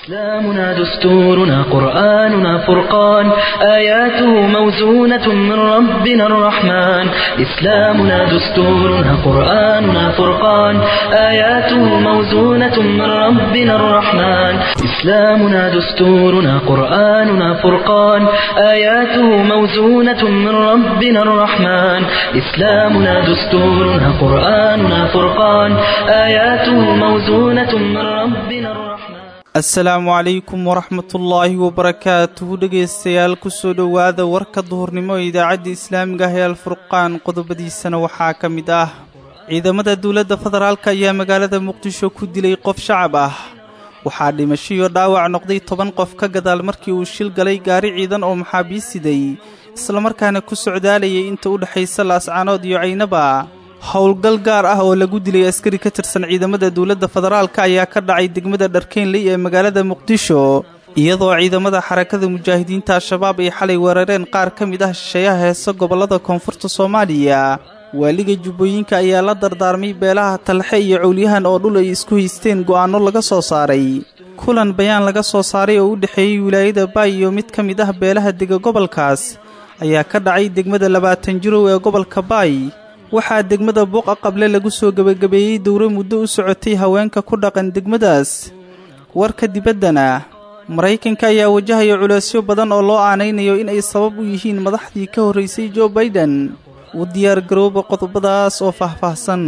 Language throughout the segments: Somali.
إسلامنا دستورنا قرآننا فرقان آياته موزونة من ربنا الرحمن إسلامنا دستورنا قرآننا فرقان آياته موزونة من ربنا الرحمن إسلامنا دستورنا قرآننا فرقان آياته موزونة من ربنا الرحمن إسلامنا دستورنا قرآننا فرقان آياته موزونة من ربنا الرحمن asalaamu calaykum waraxmatullaahi wabarakaatuhu dhegaystayaal kusoo dhowaada warka duhurnimo ee idaacadda islaamiga ah ee alfurqaan qodobadiisana waxaa ka mid ah ciidamada dowladda federaalk ayaa magaalada muqdisho ku dilay qof shacab ah waxaa dhimasho iyo dhaawac noqday toban qof ka gadaal markii uu shil galay gaari ciidan oo maxaabiis siday islamarkaana ku socdaalayay inta u dhexaysa laascaanood iyo caynaba howlgal gaar ah oo lagu dilay askari ka tirsan ciidamada dowladda federaalk ayaa ka dhacay degmada dharkeenley ee magaalada muqdisho iyadoo ciidamada xarakada mujaahidiinta al-shabaab ay xalay weerareen qaar ka mid ah shisheeyaha heesa gobollada koonfurta soomaaliya waaliga jubbooyinka ayaa la dardaarmay beelaha talxe iyo cowlyahan oo dhul ay isku haysteen go'aanno laga soo saaray kulan bayaan laga soo saaray oo u dhexeeyey wilaayada baay iyo mid ka mid ah beelaha dega gobolkaas ayaa ka dhacay degmada labaatan jirow ee gobolka baay waxaa degmada buuqa qable lagu soo gebagabeeyey dowro muddo u socotay haweenka ku dhaqan degmadaas warka dibaddana maraykanka ayaa wajahaya culeysyo badan oo loo aanaynayo in ay sabab u yihiin madaxdii ka horraysay jo baiden u diyaargarooba qodobadaas oo faahfaahsan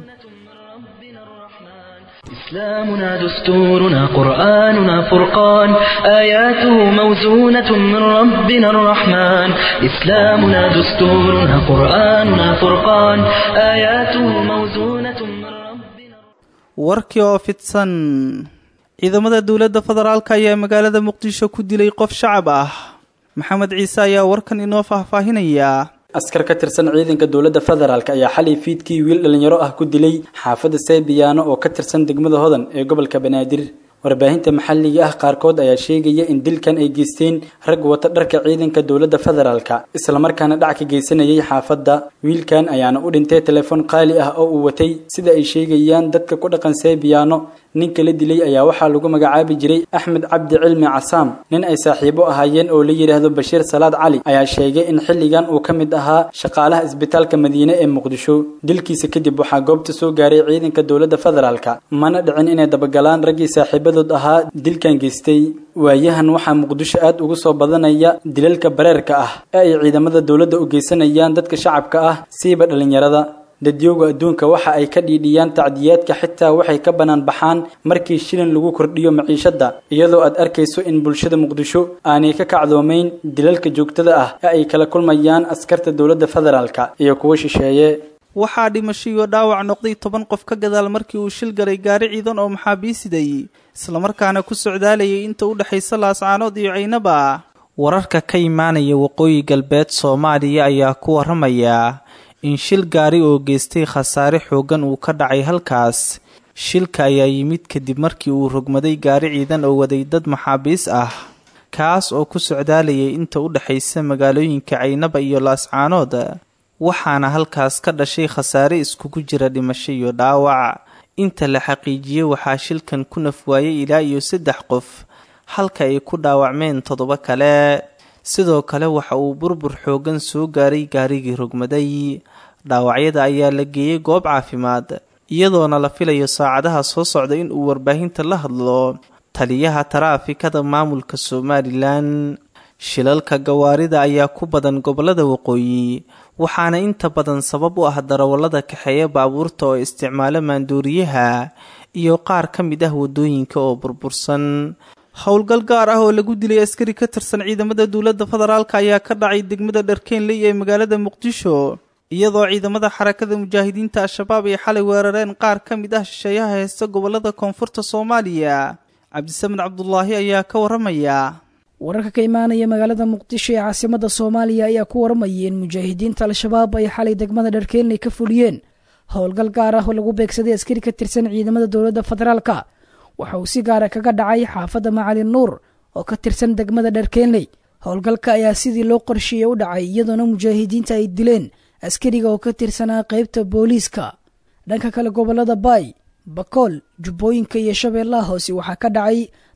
إسلامنا دستورنا قرآننا فرقان آياته موزونة من ربنا الرحمن إسلامنا دستورنا قرآننا فرقان آياته موزونة من ربنا warkii oo fidsan ciidamada dowladda federaalk ayaa magaalada muqdisho ku dilay qof shacab ah maxamed ciise ayaa warkan inoo faahfaahinaya askar ka tirsan ciidanka dowladda federaalk ayaa xalay fiidkii wiil dhalinyaro ah ku dilay xaafadda saybiyaano oo ka tirsan degmada hodan ee gobolka banaadir warbaahinta maxalliga ah qaarkood ayaa sheegaya in dilkan ay geysteen rag wata dharka ciidanka dowladda federaalka islamarkaana dhac ka geysanayay xaafadda wiilkan ayaana u dhintay telefoon qaali ah oo uu watay sida ay sheegayaan dadka ku dhaqan saybiyaano ninka la dilay ayaa waxaa lagu magacaabi jiray axmed cabdi cilmi casaam nin ay saaxiibo ahaayeen oo la yidhaahdo bashiir salaad cali ayaa sheegay in xilligan uu ka mid ahaa shaqaalaha isbitaalka madiine ee muqdisho dilkiisa kadib waxaa goobta soo gaaray ciidanka dowladda federaalka mana dhicin inay dabagalaan raggii saaxiibadood ahaa dilkan geystay waayahan waxaa muqdisho aad ugu soo badanaya dilalka bareerka ah ee ay ciidamada dowladda u geysanayaan dadka shacabka ah siiba dhallinyarada dadyooga adduunka waxa ay ka dhiidhiyaan tacdiyaadka xitaa waxay ka bannaan baxaan markii shilin lagu kordhiyo maciishadda iyadoo aad arkayso in bulshada muqdisho aanay ka kacdoomayn dilalka joogtada ah ee ay kala kulmayaan askarta dowladda federaalka iyo kuwa shisheeye waxaa dhimasho iyo dhaawac noqday toban qof ka gadaal markii uu shil galay gaari ciidan oo maxaabiisiday islamarkaana ku socdaalayay inta u dhexaysa laascaanood iyo caynaba wararka ka imaanaya waqooyi galbeed soomaaliya ayaa ku waramaya in shil gaari oo geystay khasaare xooggan uu ka dhacay halkaas shilka ayaa yimid kadib markii uu rogmaday gaari ciidan oo waday dad maxaabiis ah kaas oo ku socdaalayay inta u dhexaysa magaalooyinka caynaba iyo laascaanood waxaana halkaas ka dhashay khasaare iskugu jira dhimasho iyo dhaawac inta la xaqiijiyey waxaa shilkan ku nafwaayay ilaa iyo saddex qof halka ay ku dhaawacmeen toddoba kale sidoo kale waxa uu burbur xooggan soo gaaray gaarigii rogmaday dhaawacyada ayaa la geeyey goob caafimaad iyadoona la filayo saacadaha soo socda in uu warbaahinta la hadlo taliyaha taraafikada maamulka somalilan shilalka gawaarida ayaa ku badan gobollada waqooyi waxaana inta badan sabab u ah darawallada kaxeeya baabuurta oo isticmaalo maandooriyaha iyo qaar ka mid ah waddooyinka oo burbursan howlgal gaar ah oo lagu dilay askari ka tirsan ciidamada dowladda federaalk ayaa ka dhacay degmada dharkeenley ee magaalada muqdisho iyadoo ciidamada xarakada mujaahidiinta al-shabaab ay xalay weerareen qaar ka mid ah shisheeyaha heesta gobollada koonfurta soomaaliya cabdisamed cabdulaahi ayaa ka waramaya wararka ka imaanaya magaalada muqdisho ee caasimada soomaaliya ayaa ku waramayay in mujaahidiinta al-shabaab ay xalay degmada dharkeenley ka fuliyeen howlgal gaar ah oo lagu beegsaday askari ka tirsan ciidamada dowladda federaalka waxa uu si gaara kaga dhacay xaafadda macalin nuur oo ka tirsan degmada dharkeenley howlgalka ayaa sidii loo qorsheeyey u dhacay iyadoona mujaahidiinta ay dileen askariga oo ka tirsanaa qaybta booliiska dhanka kale gobolada baay bakool jubbooyinka iyo shabeellaha hoose waxaa ka dhacay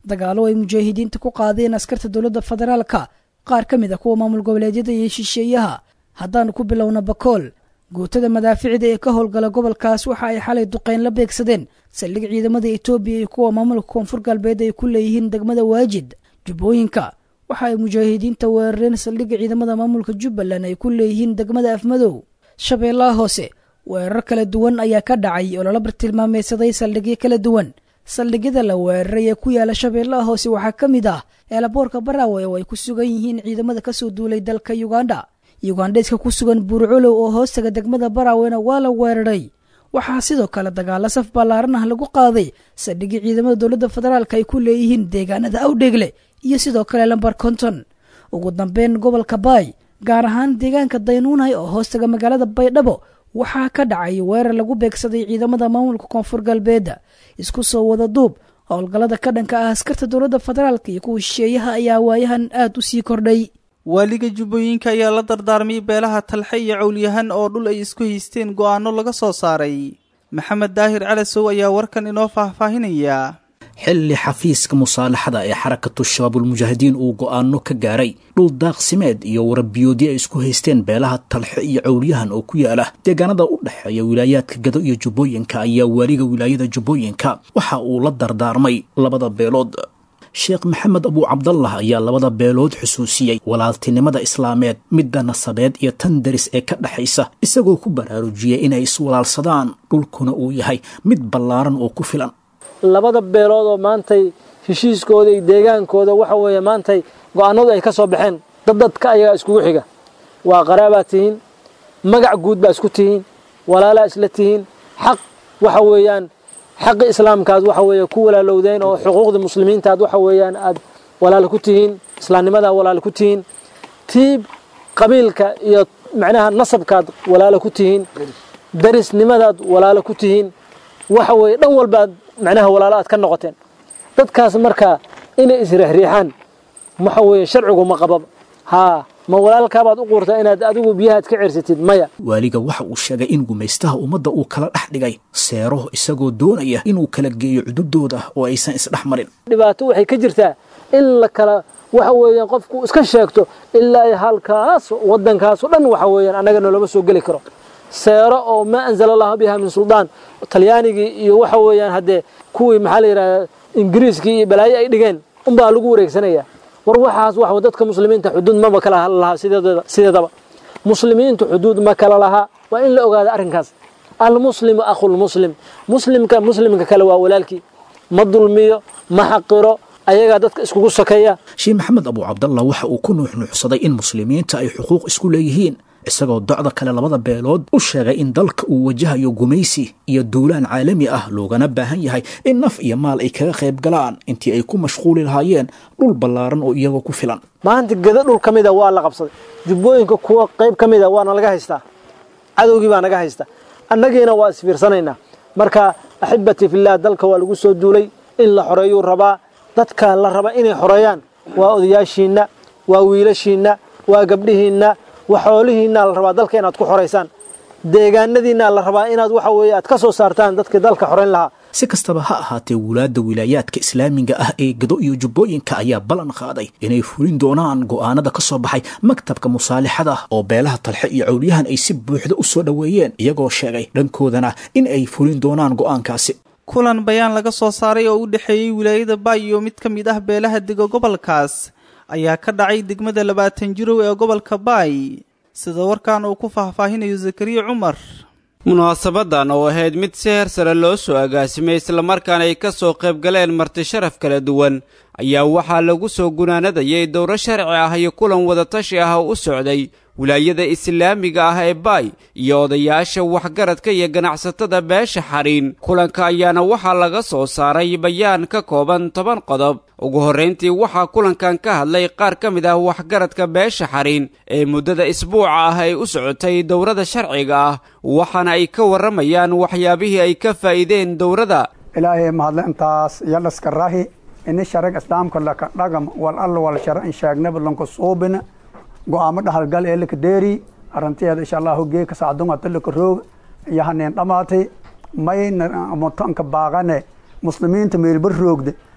dagaalo ay mujaahidiinta ku qaadeen askarta dowladda federaalka qaar ka mid a kuwa maamul goboleedyada iyo shisheeyaha haddaanu ku bilowna bakool guutada madaaficda ee ka howlgala gobolkaas waxa ay xalay duqeyn la beegsadeen saldhig ciidamada etoobiya iyo kuwa maamulka koonfur galbeed ay ku leeyihiin degmada waajid jubbooyinka waxa ay mujaahidiinta weerareen saldhigga ciidamada maamulka jubbaland ay ku leeyihiin degmada afmadow shabeellaha hoose weerar kala duwan ayaa ka dhacay oo lala bartilmaameysaday saldhigyo kala duwan saldhigyada la weeraray ee ku yaala shabeellaha hoose waxaa ka mid ah eelaboorka baraawe oo ay ku sugan yihiin ciidamada kasoo duulay dalka yugandha yugandheeska ku sugan buurculow oo hoostaga degmada baraawena waa la weeraray waxaa sidoo kale dagaalo saf ballaaran ah lagu qaaday saldhigii ciidamada dowladda federaalk ay ku leeyihiin deegaanada awdheegle iyo sidoo kale lambar konton ugu dambeyn gobolka baay gaar ahaan deegaanka daynuunay oo hoostaga magaalada baydhabo waxaa ka dhacay weerar lagu beegsaday ciidamada maamulka koonfur galbeedda isku soo wada duub howlgallada ka dhanka ah askarta dowladda federaalk iyo kuwa shisheeyaha ayaa waayahan aad u sii kordhay waaliga jubbooyinka ayaa la dardaarmay beelaha talxe iyo cowlyahan oo dhul ay isku haysteen go'aano laga soo saaray maxamed daahir calasow ayaa warkan inoo faahfaahinaya xilli xafiiska musaalaxada ee xarakatu shabaabulmujaahidiin uu go'aano ka gaaray dhul daaqsimeed iyo warabiyoodyo ay isku haysteen beelaha talxe iyo cowlyahan oo ku yaala deegaanada u dhexeeya wilaayaadka gado iyo jubbooyinka ayaa waaliga wilaayada jubbooyinka waxa uu la dardaarmay labada beelood sheekh maxamed abuu cabdallah ayaa labada beelood xusuusiyey walaaltinimada islaameed midda nasabeed iyo tan daris ee ka dhexaysa isagoo ku baraarujiyey inay iswalaalsadaan dhulkuna uu yahay mid ballaaran oo ku filan labada beelood oo maantay heshiiskooda iyo deegaankooda waxa weeye maantay go'aanadu ay ka soo baxeen dad dadka ayagaa iskugu xiga waa qaraabaad tihiin magac guud baa isku tihiin walaalaa isla tihiin xaq waxa weeyaan xaqi islaamkaad waxa weeye ku walaalowdeen oo xuquuqda muslimiintaad waxa weeyaan aad walaalo ku tihiin islaamnimadaa walaalo ku tihiin tiib qabiilka iyo macnaha nasabkaad walaalo ku tihiin darisnimadaad walaalo ku tihiin waxa weeye dhan walbaad macnaha walaalo aad ka noqoteen dadkaas markaa inay isriixriixaan waxa weeye sharcigu ma qababa haa ma walaalkaabaad u quurtaa inaad adigu biyahaad ka cersatid maya waaliga waxa uu sheegay in gumaystaha ummadda uu kala dhex dhigay seero isagoo doonaya inuu kala geeyo cududooda oo aysan isdhex marin dhibaato waxay ka jirtaa in la kala waxa weeyaan qofku iska sheegto ilaa halkaas waddankaasoo dhan waxa weeyaan annaga noloma soo geli karo seero oo maa anzala allahu biha min suldaan talyaanigii iyo waxa weeyaan haddee kuwii maxaa la yidhahdaa ingiriiskii iyo balaayo ay dhigeen unbaa lagu wareegsanaya war waxaas wax dadka muslimiinta xuduud maba kala lahaa sideedaba muslimiintu xuduud ma kala lahaa waa in la ogaada arrinkaas almuslimu akhulmuslim muslimka muslimka kale waa walaalkii ma dulmiyo ma xaqiro ayagaa dadka iskugu sokeeya sheekh maxamed abuu cabdallah waxa uu ku nuuxnuuxsaday in muslimiinta ay xuquuq isku leeyihiin isagoo docda kale labada beelood u sheegay in dalka uu wajahayo gumaysi iyo duulaan caalami ah loogana baahan yahay in naf iyo maal ay kaga qayb galaan intii ay ku mashquuli lahaayeen dhul ballaaran oo iyagoo ku filan maanta geda dhul ka mida waa la qabsaday jubbooyinka kuwa qayb ka mida waana laga haystaa cadowgii baa naga haysta annagiina waa isfiirsanaynaa marka axibatii fillaah dalka waa lagu soo duulay in la xoreeyuu rabaa dadka la raba inay xoreeyaan waa odayaashiinna waa wiilashiinna waa gabdhihiinna waxoolihiinna la rabaa dalka inaad ku xoraysaan deegaanadiinna la rabaa inaad waxa weeye aad ka soo saartaan dadkii dalka xorayn lahaa si kastaba ha ahaatee wulaadda wilaayaadka islaamiga ah ee gado iyo jubbooyinka ayaa ballan qaaday inay fulin doonaan go'aanada ka soo baxay maktabka musaalixada oo beelaha talxe iyo cowlyahan ay si buuxda u soo dhoweeyeen iyagoo sheegay dhankoodana in ay fulin doonaan go'aankaasi kulan bayaan laga soo saaray oo u dhexeeyey wilaayada baay iyo mid ka mid ah beelaha dega gobolkaas ayaa ka dhacay degmada labaatan jirow ee gobolka baay sida warkan uu ku faahfaahinayo zakariya cumar munaasabadan oo ahayd mid si heer sare loo soo agaasimay islamarkaana ay ka soo qayb galeen marti sharaf kala duwan ayaa waxaa lagu soo gunaanadayay dowro sharci ah iyo kulan wadatashi ah oo u socday wilaayada islaamiga ah ee baay iyo odayaasha waxgaradka iyo ganacsatada beesha xariin kulanka ayaana waxaa laga soo saaray bayaan ka kooban toban qodob ugu horrayntii waxaa kulankan ka hadlay qaar ka mid ah waxgaradka beesha xariin ee muddada isbuuca ah ay u socotay dowrada sharciga ah waxaana ay ka warramayaan waxyaabihii ay ka faa'iideen dowrada ilaahay mahadle intaas yadhaska rahi ini sharag islaamka laka dhagam wal alla wal shara in sheegnaba lanku suubina go'aamo dhahalgal ee laka deeri arrinteeda insha allahu geeka sacdungata laka roog yahaneen dhamaatay mayna mutanka baaqane muslimiinta meelba roogde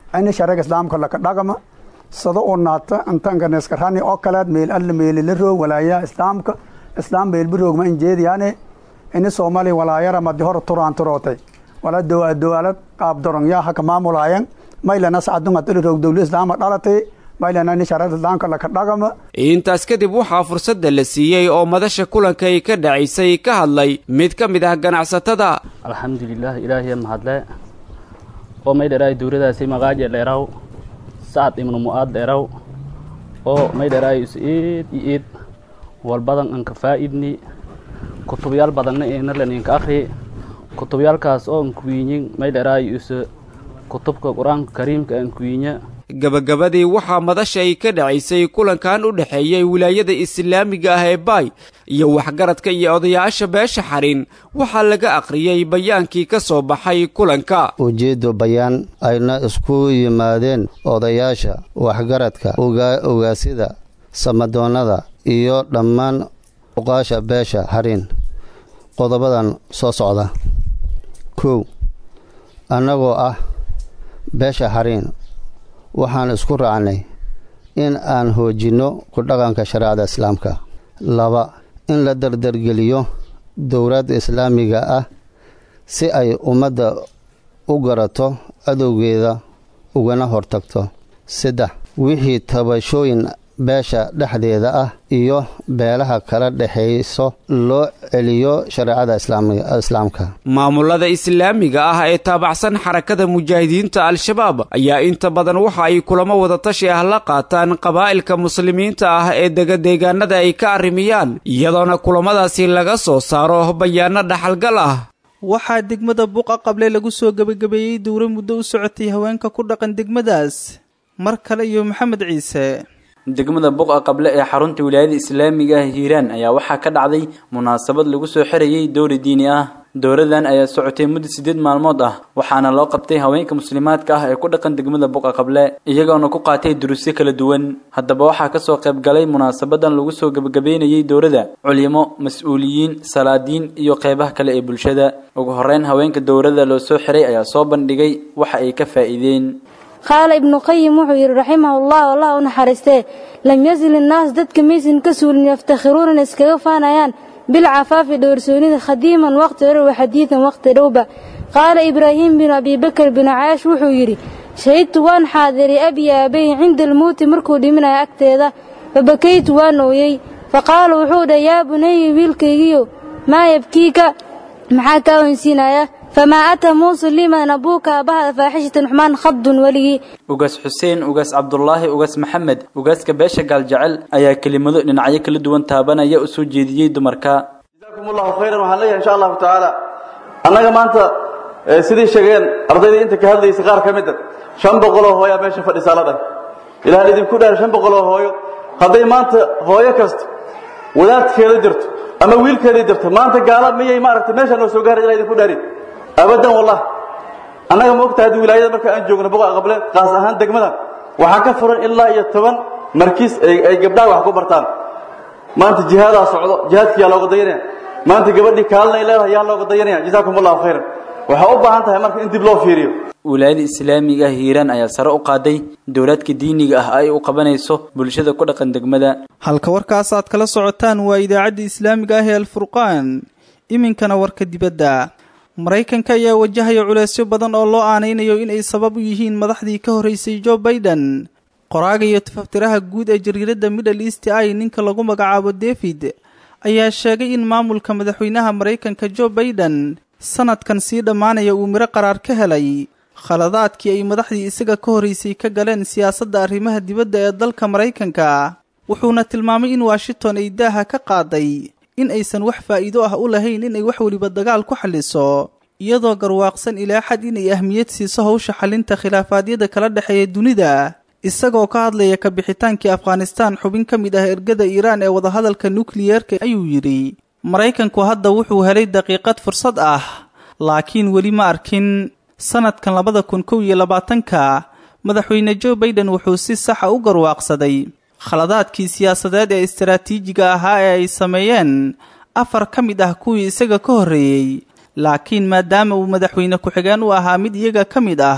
ini sharag islaamka laka dhaqama sado oo naata intankaneskarani oo kaleed meel alla meeli la roog walaayaa islaamka islaam meelbi roogma injeediyaane ini soomaaliya walaayara madi hore turaan turootay wala dowaalad qaab dorongyaa haka maamulaayan maylana sacadungad ili roog dowli islaama dhalatay maylana ini sharag islaamka laka dhaqama intaas kadib waxaa fursadda la siiyey oo madasha kulanka ay ka dhacaysay ka hadlay mid ka mid ah ganacsatada alxamdulilah ilaahiya mahadle oo maydheraay duuradaasi maqaaje dheeraw sacad ibnu mu'aad dheeraw oo maydheraay is iid iyo iid walbadan anka faa'idni kutubyaal badanna eenarlen inka akhri kutubyaalkaas oo ankuwiinyin maydheraay is kutubka qur-aanka kariimka ankuwiinya gabagabadii waxaa madasha ay ka dhacaysay kulankan u dhexeeyay wilaayada islaamiga ah ee baay iyo waxgaradka iyo odayaasha beesha xarin waxaa laga akhriyey bayaankii ka soo baxay kulanka ujeeddo bayaan ayna isku yimaadeen odayaasha waxgaradka ogaasida samadoonnada iyo dhammaan uqaasha beesha xarin qodobadan soo socda kow annagoo ah beesha xariin waxaan isku raacnay in aan hoojinno ku dhaqanka shareecada islaamka laba in la dardargeliyo dowladda islaamiga ah si ay ummadda u garato cadowgeeda ugana hortagto saddex wixii tabashooyin beesha dhexdeeda ah iyo beelaha kala dhexayso loo celiyo shareecada islaamka maamulada islaamiga ah ee taabacsan xarakada mujaahidiinta al-shabaab ayaa inta badan waxa ay kulamo wadatashi ah la qaataan qabaa'ilka muslimiinta ah ee degadeegaanada ay ka arrimiyaan iyadoona kulamadaasi laga soo saaro bayaano dhaxalgal ah waxaa degmada buqa qable lagu soo gebagabeeyey dowro muddo u socotay haweenka ku dhaqan degmadaas mar kale iyo maxamed ciise degmada buqa qable ee xarunta wilaayada islaamiga ah hiiraan ayaa waxaa ka dhacday munaasabad lagu soo xirayay dowri diini ah dowradan ayaa socotay muddo siddeed maalmood ah waxaana loo qabtay haweenka muslimaadka ah ee ku dhaqan degmada buqa qable iyagoona ku qaatay durusyo kala duwan haddaba waxaa kasoo qayb galay munaasabadan lagu soo gebagabeynayay dowrada culimo mas-uuliyiin salaadiin iyo qeybaha kale ee bulshada ugu horeyn haweenka dowrada loo soo xiray ayaa soo bandhigay waxa ay ka faa'iideen qaala ibnu qayim wuxuu yidhi raximahullah allah u naxariistee lam yazil innaas dadka maysan ka suulin yaftakhiruuna inay iskaga faanayaan bilcafaafi dhowrsoonida khadiiman waqti hore wa xadiidan waqti dhowba qaala ibraahiim binu abibakar binu caash wuxuu yidhi shahidtu waan xaadiray abii aabay cinda almowti markuu dhiminayo agteeda fabakaytu waan ooyey faqaala wuxuu dhahay yaa bunayi wiilkaygiyo maa yabkiika maxaa kaa oynsiinaya famaa ataa muusa liman abuuka aabbaha faaxishatan xumaan khadun weligii ugaas xuseen ugaas cabdulaahi ugaas maxamed ugaaska beesha gaaljecel ayaa kelimado dhinacyo kala duwan taabanaya u soo jeediyey dumarka jazakum allahu khayran waxaan leeyahay insha allahu tacaala annaga maanta sidii sheegeen ardaydii inta ka hadlaysay qaar ka mid a shan boqoloo hooyaa meesha fadhisaa la dhahay ilahan idinku dhaar shan boqoloo hooyo hadday maanta hooyo kasta wadaadkeeda jirto ama wiilkeeda jirto maanta gaala miyay maaragtay meesha noo soo gaaray ilaa idinku dhaarin abadan wallah annaga ma ogtahay haddii wilaayada marka aan joogno boqa qable qaas ahaan degmada waxaa ka furan ilaa iyo toban markiis ay gabdhaha wax ku bartaan maanta jihaadaa socdo jihaadkii yaa looga dayanaya maanta gabadhii kaalinay leedahay yaa looga dayanaya jazaakum allahu khayran waxaa u baahan tahay marka in dib loo fiiriyo wilaayada islaamiga ah hiiraan ayaa sare u qaaday dowlaadka diiniga ah ay u qabanayso bulshada ku dhaqan degmada halka warkaas aad kala socotaan waa idaacadda islaamiga ah ee alfurqaan iminkana warka dibadda maraykanka ayaa wajahaya culeysyo badan oo loo aanaynayo in ay sabab u yihiin madaxdii ka horreysay jo baiden qoraaga iyo tafaftiraha guud ee jariiradda middle east i ninka lagu magacaabo david ayaa sheegay in maamulka madaxweynaha maraykanka jo baiden sanadkan sii dhammaanaya uu midho qaraar ka helay khaladaadkii ay madaxdii isaga ka horreysay ka galeen siyaasadda arrimaha dibadda ee dalka maraykanka wuxuuna tilmaamay in washington ay daaha ka qaaday in aysan wax faa'iido ah u lahayn inay wax weliba dagaal ku xalliso iyadoo garwaaqsan ilaa xad inay ahmiyad siiso hawsha xallinta khilaafaadyada kala dhexeeya dunida isagoo ka hadlaya ka bixitaankii afghanistaan xubin ka mid ah ergada iiraan ee wadahadalka nukliyeerka ayuu yidhi maraykanku hadda wuxuu helay daqiiqad fursad ah laakiin weli ma arkin sanadkan labada kun kow iyo labaatanka madaxweyne jo baiden wuxuu si saxa u garwaaqsaday khaladaadkii siyaasadeed ee istaraatiijiga ahaa ee ay sameeyeen afar ka mid ah kuwii isaga ka horreeyey laakiin maadaama uu madaxweyne ku-xigeen u ahaa mid iyaga ka mid ah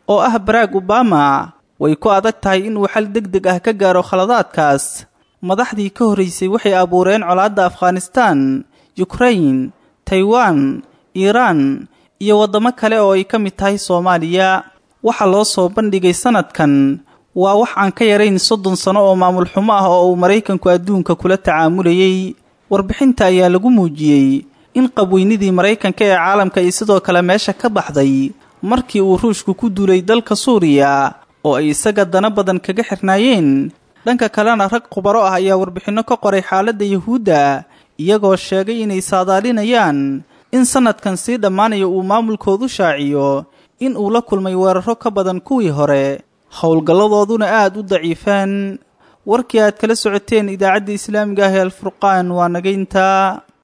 oo ah baraag obama way ku adag tahay inuu xal deg deg ah ka gaaro khaladaadkaas madaxdii ka horraysay waxay abuureen colaadda afghanistan yukrain taiwan iiraan iyo waddamo kale oo ay ka mid tahay soomaaliya waxaa loo soo bandhigay sannadkan waa wax aan ka yarayn soddon sano oo maamul xumo ah oo uu maraykanku adduunka kula tacaamulayey warbixinta ayaa lagu muujiyey in qabweynidii maraykanka ee caalamka ay sidoo kale meesha ka baxday markii uu ruushku ku duulay dalka suuriya oo ay isaga dana badan kaga xirnaayeen dhanka kalena rag khubaro ah ayaa warbixinno ka qoray xaaladda yuhuudda iyagoo sheegay inay saadaalinayaan in sannadkan sii dhammaanaya uu maamulkoodu shaaciyo in uu la kulmay weeraro ka badan kuwii hore howlgalladooduna aad u daciifaan warkii aad kala socoteen idaacadda islaamiga ah ee alfurqaan waa nagaynta